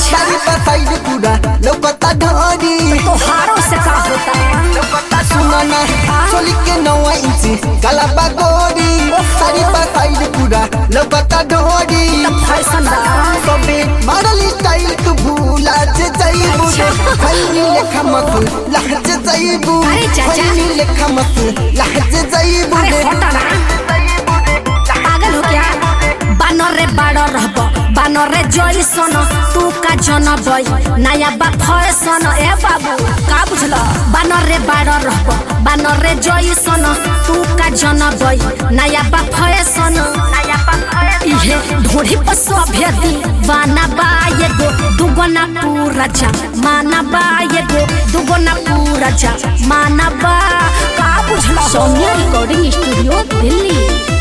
अच्छा। सारी बसाइड पूरा लौकता ढोरी तोहारों से का होता सुना ना चोली के नौवा इंची काला बागोरी सारी बसाइड पूरा लौकता ढोरी फैशन बा सबे मॉडल स्टाइल तू भूला जे जाइबू रे खैनी लेखा मत लहज जाइबू अरे चाचा। खैनी लेखा मत लहज जाइबू अरे रे हटा ना पागल हो क्या बानर रे बाड़ रहब बानर रे जइसन तू का जनबई नया बा फैशन ए बाबू का बुझल बानर रे बाड़ रहब बानर रे जइसन तू का जनबई नया बा फैशन इहे ढोढ़ी पर सभ्य दीवाना बा एगो दुगना पूरा जा माना बा एगो दुगना पूरा जा माना बा का बुझल सौम्या रिकॉर्डिंग स्टूडियो दिल्ली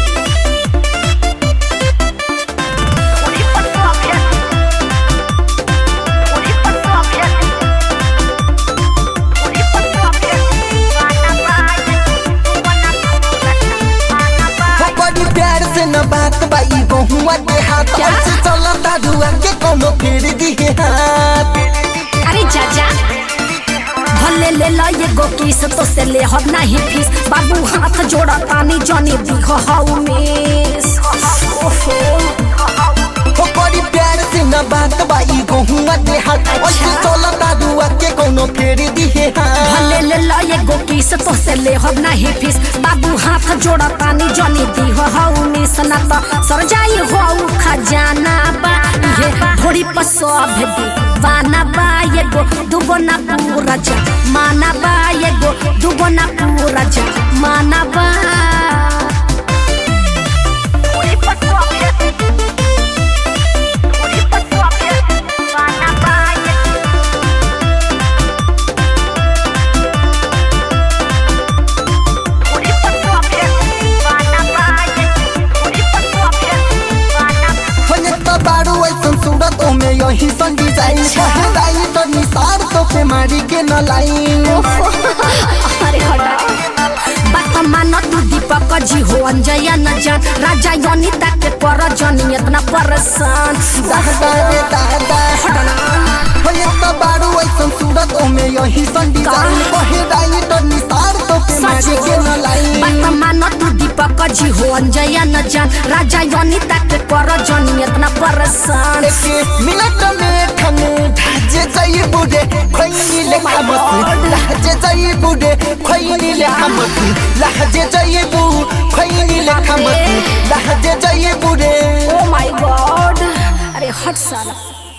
हो बड़ी प्यार से न बात बाई बहुआ के हाथ क्या? ऐसे चलता धुआ के कोनो फेर दिए हाथ अरे चाचा भले ले लो ये गो किस तो से ले हो नहीं फीस बाबू हाथ जोड़ा तानी जानी दिख हाउ मिस ओहो हो बड़ी प्यार से न बात बाई बहुआ के हाथ ऐसे चलता धुआ के कोनो फेर दिए हाथ भले ले लो ये गो किस तो से ले हो नहीं फीस बाबू हाथ जोड़ा तानी जानी दिख हाउ मिस ना तो सर जाई हो खजाना बा ये थोड़ी पसोभ दीवाना बा ये गो दुगना पूरा जा माना बा ये गो दुगना पूरा जा माना बा होने तो बारू ऐसन सूरत में यही सन डिजाइन कहदाई तो निसार तो पे मारी के न लाइन अरे हटा बात मान तू दीपक जी हो अंजया न जान राजा योनिता के पर जनी इतना परेशान दादा रे दादा होने तो बारू ऐसन सूरत में यही सन डिजाइन कहदाई तो निसार तो पे मारी के न लाइन बात मान तू दीपक जी हो अंजया न जान राजा योनिता के पर जनी इतना परेशान एक मिनट में ठने ढाजे जाई बुडे खैनी ले खामत लहजे जाई बुडे खैनी ले खामत लहजे जाई बु खैनी ले खामत लहजे जाई बुडे ओ माय गॉड अरे हट साला